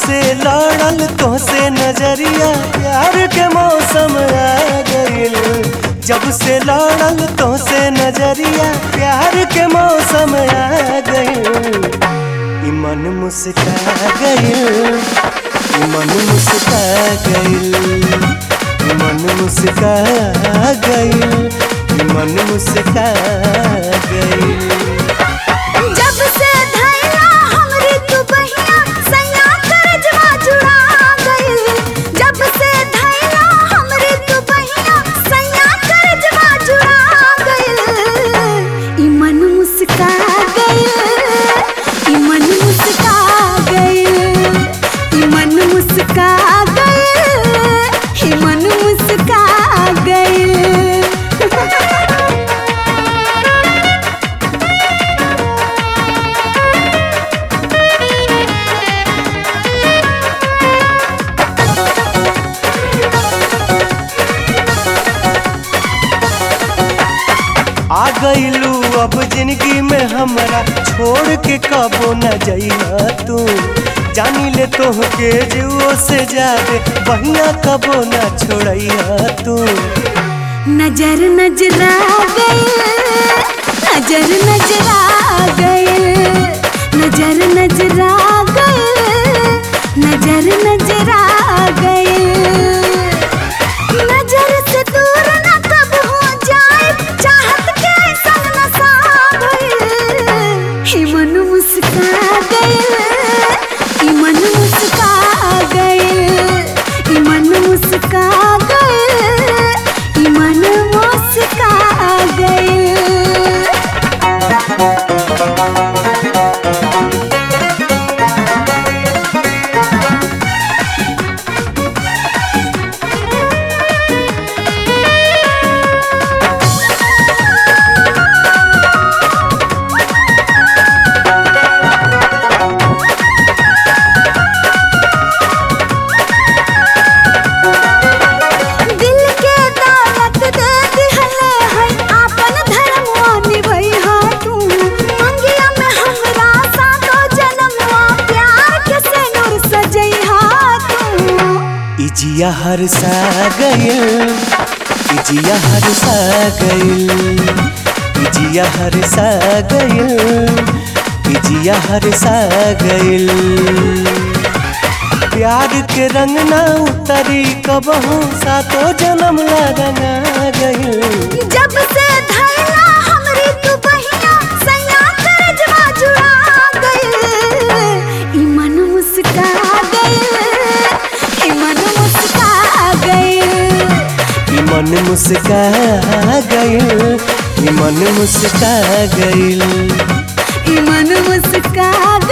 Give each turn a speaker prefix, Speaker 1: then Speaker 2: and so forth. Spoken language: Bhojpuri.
Speaker 1: से लड़ल तो से नजरिया प्यार के मौसम आ गइल जब से लड़ल तो से नजरिया प्यार के मौसम आ गइल ई मन मुस्का गइल ई मन मुस्का गइल ई मन मुस्का गइल ई मन मुस्का गइल
Speaker 2: जब से धैला हमरी तू बहिया सैया करजवा जुड़ा गइल जब से धैला हमरी तू बहिया सैया करजवा जुड़ा गइल ई मन मुस्का गइल ई मन मुस्का गइल ई मन मुस्का गइल ई मन मुस्का गइल
Speaker 1: आ गईलू अब जिंदगी में हमरा छोड़ के कबो न जइहा तू जानी ले तोहके जुओ से जादे बहिया कबो न छोड़इहा तू
Speaker 2: नजर नजरा गए नजर नजरा गए नजर नजरा गए नजर नजरा गए नजर से दूर न कब हो जाए चाहत के संग नसा गए ही मन मुस्का गए ही मन मुस्का गए ही मन मुस्का गए ही मन मुस्का गए दिल के दौलत दे दिहले है आपन धर्मवा निभैहा तू मंगिया में हमरा सातो जन्मवा प्यार के सिनुर सजैहा तू
Speaker 1: इजिया हर सा गइल इजिया हर सा गइल इजिया हर सा गइल इजिया हर सा गइल प्यार के रंग ना उतरी कबहू सातो जन्म ला रंगा गइल
Speaker 2: जब से धैला हमरी तू बहिया सैया करजवा जुड़ा गइल ई मन मुस्का गइल ई मन मुस्का गइल
Speaker 1: ई मन मुस्का गइल ई मन मुस्का गइल
Speaker 2: ई मन मुस्का